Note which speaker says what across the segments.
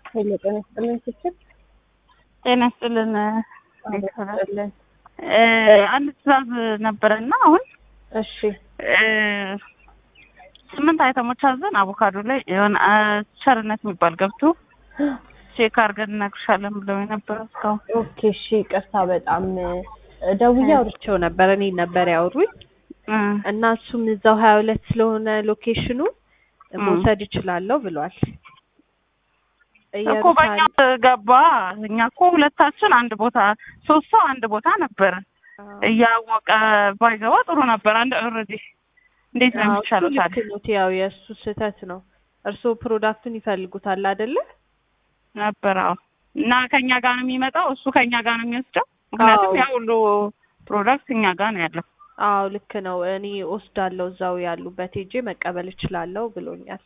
Speaker 1: ሄሎ ጤና ይስጥልን ስችል
Speaker 2: ጤና ይስጥልን።
Speaker 1: ይስጥልን።
Speaker 2: አንድ ትዕዛዝ ነበረና አሁን
Speaker 1: እሺ
Speaker 2: እ ስምንት አይተሞች አዘን አቮካዶ ላይ የሆነ አ፣ ቸርነት የሚባል ገብቶ ቼክ አድርገን እነግርሻለን ብለው የነበረ እስካሁን
Speaker 1: ኦኬ እሺ ይቅርታ በጣም እ፣ ደውዬ አውርቼው ነበር እኔ ነበር ያወሩኝ
Speaker 2: እ፣
Speaker 1: እና እሱም እዛው ሀያ ሁለት ስለሆነ ሎኬሽኑ
Speaker 2: እ።
Speaker 1: መውሰድ እችላለሁ ብሏል
Speaker 2: እኮ በእኛ ገባ። እኛ እኮ ሁለታችን አንድ ቦታ ሶስት ሰው አንድ ቦታ ነበር። እያወቀ ባይገባ ጥሩ ነበር። አንድ ኦልሬዲ እንዴት ነው የሚቻለው
Speaker 1: ልክ
Speaker 2: ታዲያ?
Speaker 1: ነው ያው የእሱ ስህተት ነው እርስዎ ፕሮዳክቱን ይፈልጉታል አይደለ
Speaker 2: ነበር አዎ። እና ከኛ ጋር ነው የሚመጣው፣ እሱ ከኛ ጋር ነው የሚወስደው። ምክንያቱም
Speaker 1: አዎ።
Speaker 2: ያ ሁሉ ፕሮዳክት እኛ ጋር ነው ያለው።
Speaker 1: አዎ ልክ ነው እኔ ወስዳለሁ እዛው ያሉበት ሄጄ መቀበል እችላለሁ ብሎኛል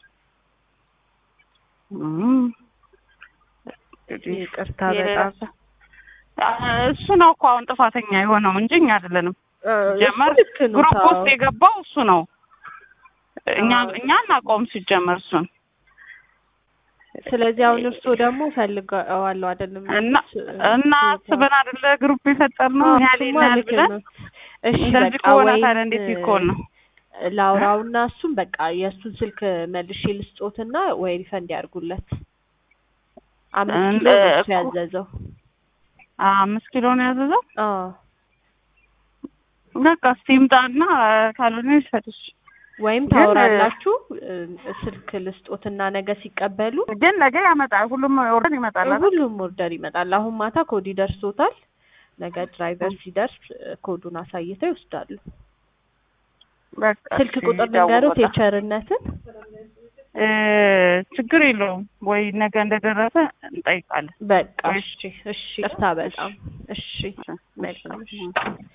Speaker 2: እም። እንግዲህ
Speaker 1: ይቅርታ
Speaker 2: የሌላ
Speaker 1: በጣም
Speaker 2: ሰው- አ፣ እሱ ነው እኮ አሁን ጥፋተኛ የሆነው እንጂ እኛ አይደለንም።
Speaker 1: እ፣
Speaker 2: ጀመር
Speaker 1: እሱ ልክ ነው
Speaker 2: ግሩፕ
Speaker 1: ታው።
Speaker 2: ውስጥ የገባው እሱ ነው። እኛ
Speaker 1: አዎ።
Speaker 2: እኛ እናውቀውም ሲጀመር እሱን
Speaker 1: ስለዚህ አሁን እርስዎ ደግሞ ፈልገዋለሁ አይደለም
Speaker 2: እና እና አስበን አይደለ ግሩፕ የፈጠርነው
Speaker 1: አዎ፣
Speaker 2: እኛ
Speaker 1: እሱማ
Speaker 2: ሌላ
Speaker 1: ልክ
Speaker 2: ብለን
Speaker 1: ነው። እሺ
Speaker 2: እንደዚህ
Speaker 1: በቃ
Speaker 2: ከሆነ
Speaker 1: ወይም
Speaker 2: ታዲያ እንዴት ሊሆን ነው?
Speaker 1: ላውራውና እሱም በቃ የእሱን ስልክ መልሼ ልስጦትና ወይ ሪፈንድ ያርጉለት። አምስት ኪሎ
Speaker 2: እንደ-
Speaker 1: ነው እሱ
Speaker 2: እኮ-
Speaker 1: ያዘዘው።
Speaker 2: አምስት ኪሎ ነው ያዘዘው።
Speaker 1: አዎ
Speaker 2: በቃ እስቲ ይምጣና ካልሆነ ይሰጥሽ።
Speaker 1: ወይም
Speaker 2: ግን-
Speaker 1: ታወራላችሁ እ፣ ስልክ ልስጦትና ነገ ሲቀበሉ
Speaker 2: ግን ነገ ያመጣል። ሁሉም ኦርደር ይመጣል አይደል?
Speaker 1: ሁሉም ኦርደር ይመጣል። አሁን ማታ ኮድ ይደርሶታል። ነገ ድራይቨር ሲደርስ እ፣ ኮዱን አሳይተው ይወስዳሉ።
Speaker 2: በቃ
Speaker 1: ስልክ
Speaker 2: እሺ፣
Speaker 1: ቁጥር ልንገሮት
Speaker 2: ይደውላል።
Speaker 1: የቸርነትን
Speaker 2: እ፣ ችግር የለውም ወይ ነገ እንደደረሰ እንጠይቃለን።
Speaker 1: በቃ
Speaker 2: እሺ።
Speaker 1: እሺ እሺ፣ ቅርታ በጣም እሺ፣ መልካም እሺ።